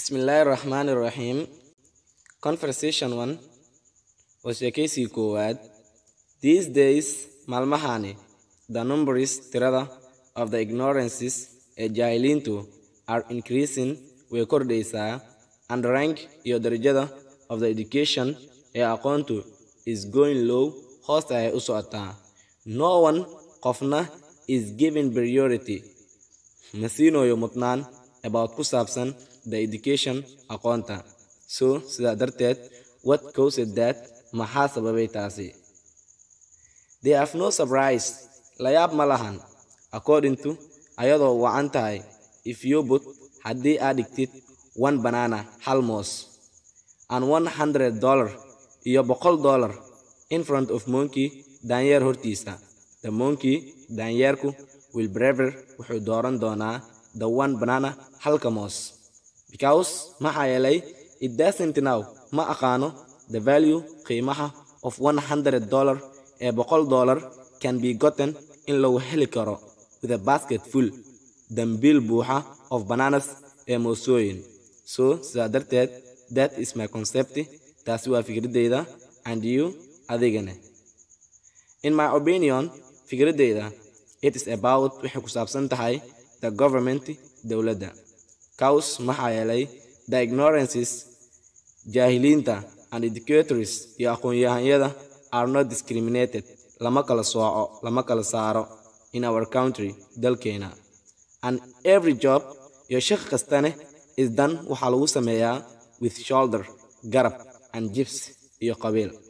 Bismillaahi Raxmaani Raxiim Conversation 1 waa sheekaysigii koowaad These days maalmahani the numbers tirada of the ignorances ee jaahiliintu are increasing way kordhaysaa and rank iyo darajada of the education ee aqoontu is going low hoosta ayay u socotaa no one qofna is given priority ma siinayo mudnaan about ku saabsan the education aqoonta so sidaa darteed what caused that maxaa sababay taasi they have no surprise layaab ma lahan according to ayadoo wacan tahay if you put haddii aad dhigtid one banana hal moos and one hundred dollar iyo boqol dollar in front of monkey daanyeer hortiisa the monkey daanyeerku will braver wuxuu dooran doonaa the one banana halka moos because maxaa yeelay it doesn't now ma aqaano the value qiimaha of one hundred dollar ee boqol dollar can be gotten in lagu heli karo with a basket full dambiil buuxa of bananas ee moosooyin so sidaa darteed that is my concept taasi waa fikradeyda and you adigane in my opinion fikradeyda it is about waxay ku saabsan tahay the government dowladda cows maxaa yeelay the ignorances jaahiliinta and educators iyo aqoon-yahanyada are not discriminated lama kala sooco lama kala saaro in our country dalkeena and every job iyo shaqo kastane is done waxaa lagu sameeyaa with shoulder garab and jibs iyo qabiil